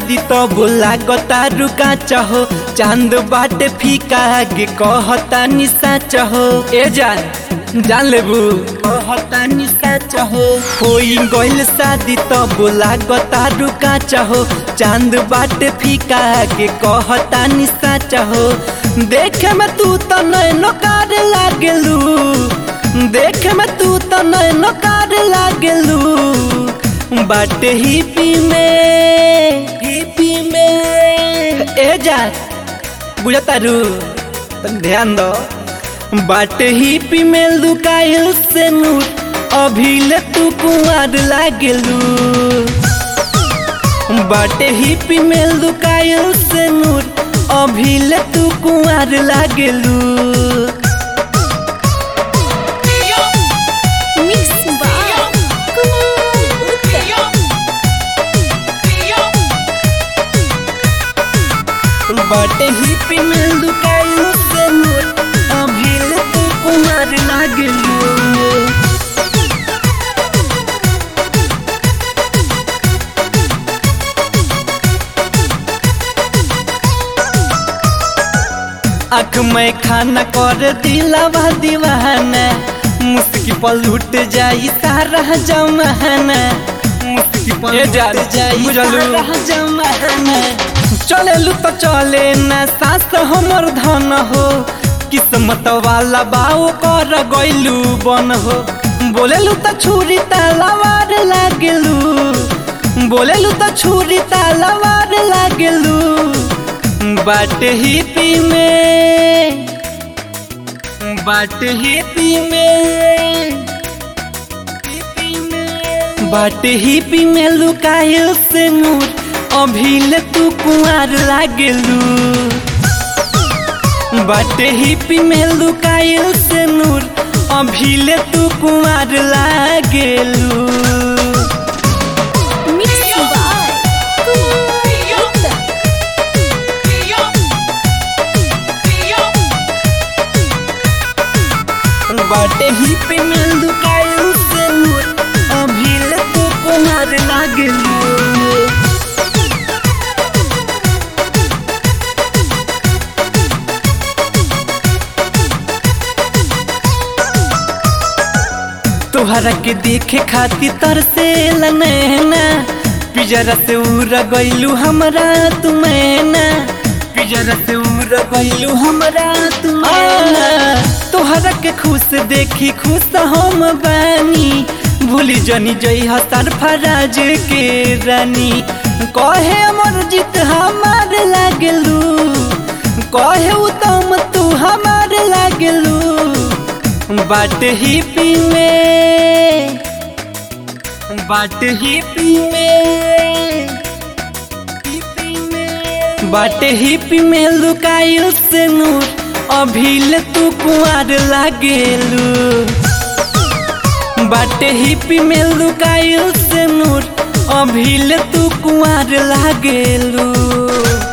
शादी तो बोला गता रुका चाहो चांद बाटे फीका गे कहता निशा चाहो ए जान जान लेबू कहता निशा चाहो होई गइल शादी तो बोला गता रुका चाहो चांद बाटे फीका गे कहता निशा चाहो देखे में तू तो नैनो कार लागेलू देखे में तू तो नैनो कार लागेलू बाटे हिपी में हिपी में ए जा बुझता रू तन ध्यान दो बाटे हिपी में लुकाइल से नूर अभी ले तू कुमार लागेलू बाटे हिपी में लुकाइल से नूर अभी ले तू कुमार लागेलू Mix by Kumar Uttam. बाटे हिपी में लुकाइल से नूर अभी ले तू कुमार लागेलू आँख में खाना कर दिलावा दीवाना मुस्की पर लूट जाई सारा जमाना मुस्की पर लूट जाई सारा जमाना चले तो चले ना सास हमर धन हो किस्मत वाला बाओ कर गइलू बन हो बोलेलू तो छुरी तलवार लागेलू बोलेलू तो छुरी तलवार लागेलू बाट हिपी में बाट हिपी में बाट हिपी में लुकाइल से नूर अभी ले तू कुआर लागेलू बाट हिपी में लुकाइल से नूर अभी ले तू कुआर लागेलू Mix by Kumar Uttam. बाटे ही पे मिल दुकाइल से नूर अभी ले तू कुमार लागेलू तोहरा के देखे खातिर तरसे नैना पिजरा से उड़ गइलू हमरा तुमैना पिजरा से उड़ गइलू हमरा तुमैना तोहरा के खुश देखी खुश हम बानी भूली जनी जई हतार फराज के रानी कहे अमर जीत हमार लागलू कहे उत्तम तू हमार लागलू बाट हिपी में बाट हिपी में बाट हिपी में लुकाइल से नूर अभी ले तू कुआर लागेलू बाट हिपी में लुकाइल से नूर अभी ले तू कुआर लागेलू